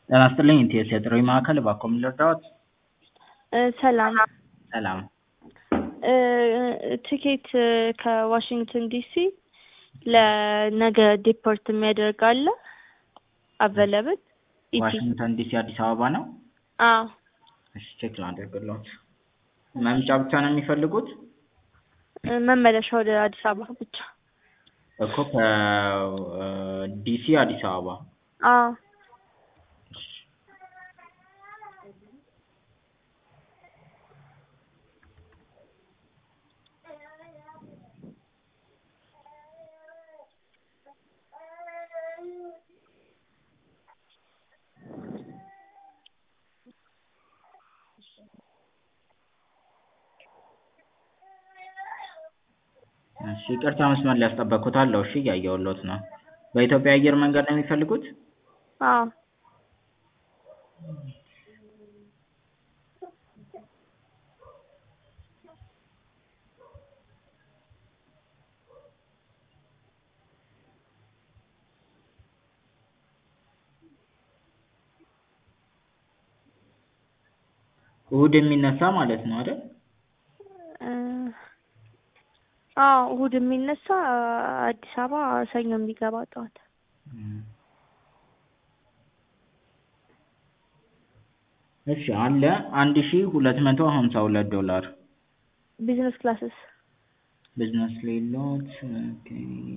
ጤና ይስጥልኝ ኢቲኤስ የጥሪ ማዕከል እባክዎ ምን ልርዳዎት? ሰላም ሰላም ትኬት ከዋሽንግተን ዲሲ ለነገ ዲፖርት የሚያደርግ አለ አቬለብል ዋሽንግተን ዲሲ አዲስ አበባ ነው? አዎ እሺ ቼክ ላድርግልዎት። መምጫ ብቻ ነው የሚፈልጉት? መመለሻ ወደ አዲስ አበባ ብቻ እኮ ከዲሲ አዲስ አበባ አዎ እሺ ይቅርታ መስመር ላይ ያስጠበቅኩት እሺ እያየሁልዎት ነው። በኢትዮጵያ አየር መንገድ ነው የሚፈልጉት? አዎ እሁድ የሚነሳ ማለት ነው አይደል? አዎ እሁድ የሚነሳ አዲስ አበባ ሰኞ የሚገባ ጠዋት እሺ አለ አንድ ሺ ሁለት መቶ ሀምሳ ሁለት ዶላር ቢዝነስ ክላስስ ቢዝነስ ሌሎት ኦኬ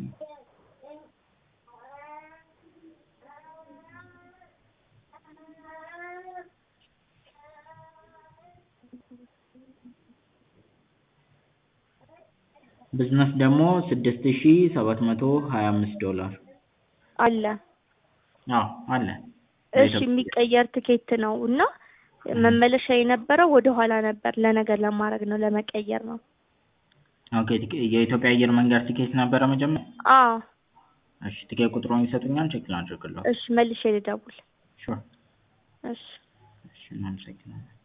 ቢዝነስ ደግሞ ስድስት ሺ ሰባት መቶ ሀያ አምስት ዶላር አለ አዎ አለ እሺ የሚቀየር ትኬት ነው እና መመለሻ የነበረው ወደ ኋላ ነበር ለነገ ለማድረግ ነው ለመቀየር ነው ኦኬ የኢትዮጵያ አየር መንገድ ቲኬት ነበረ መጀመሪያ? አዎ እሺ ትኬት ቁጥሩን ይሰጡኛል ቼክ ላድርግልዎት? እሺ መልሼ ልደውል ሹር እሺ እሺ እናመሰግናለን